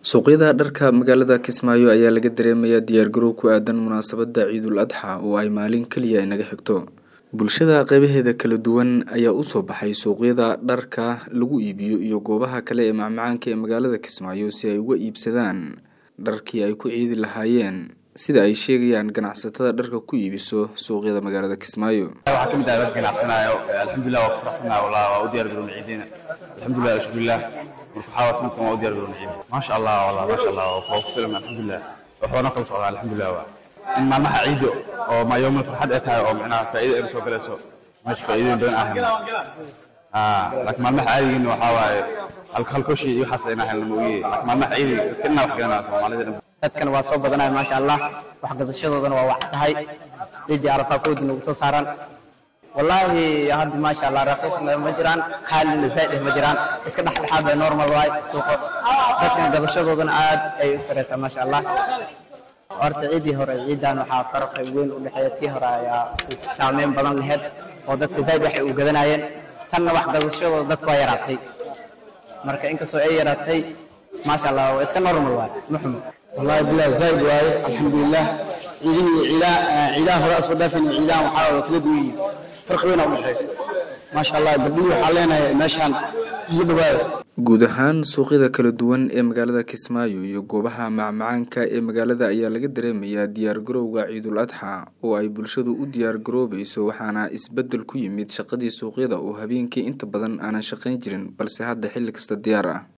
suuqyada dharka magaalada kismaayo ayaa laga dareemayaa diyaargarow ku aadan munaasabada ciidul adxa oo ay maalin keliya inaga xigto bulshada qeybaheeda kala duwan ayaa usoo baxay suuqyada dharka lagu iibiyo iyo goobaha kale ee macmacaanka ee magaalada kismaayo si ay uga iibsadaan dharkii ay ku ciidi lahaayeen sida ay sheegayaan ganacsatada dharka ku iibiso suuqyada magaalada kismaayo waxaa ka mid ah dadka ganacsanaayo alxamdulilah waa ku faraxsanahay wallah waa u diyaar garownay ciidina alxamdulilah alshukurilah marka waxaa waa sanadkan waa u diyaar garownay ciidina maasha allah wallah maasha allah waa ku filan alxamdulilah waxbana kala socdaa alxamdulilah waa in maalmaha ciido oo ma yoomil farxad ay tahay oo micnaha faa'iido ay soo galayso meesha faa'iidooyin badan aan helno laakiin maalmaha caadigiina waxaa waaye halkoshii iyo waxaas ayna helno moogiye laakiin maalmaha ciidiga dadka inaa wax garanaa soomaalida dhan dadkan waa soo badanaya maasha allah wax gadashadoodana waa wax tahay ciidii arafaa koodii nagu soo saaran wallaahi hadda maasha allah raqiisna ma jiraan qaalina zaa'id ma jiraan iska dhexdhexaad bay normal waay suuqa dadkan gadashadoodana aad ay u sareysaa maasha allah horta ciidii hore ciidan waxaa farqi weyn u dhexeeya tii hore ayaa saameyn badan lahayd oo dadka zaa'id waxay u gadanayeen tanna wax gadashadooda dadku waa yaraatay marka inkastoo ay yaraatay maasha allah waa iska normal waay muxumo والله بالله زايد واي الحمد لله عيدين عيدا عيدا هراء صدافين عيدا وحاول كل دوي فرق بينهم وحي ما شاء الله قبلي وحالينا ماشان يدباي guud ahaan suuqyada kala duwan ee magaalada kismaayo iyo goobaha macmacaanka ee magaalada ayaa laga dareemayaa diyaargarowga ciidul adxa oo ay bulshadu u diyaargaroobayso waxaana isbedel ku yimid shaqadii suuqyada oo habeenkii inta badan aanan shaqayn jirin balse hadda xilli kasta diyaar ah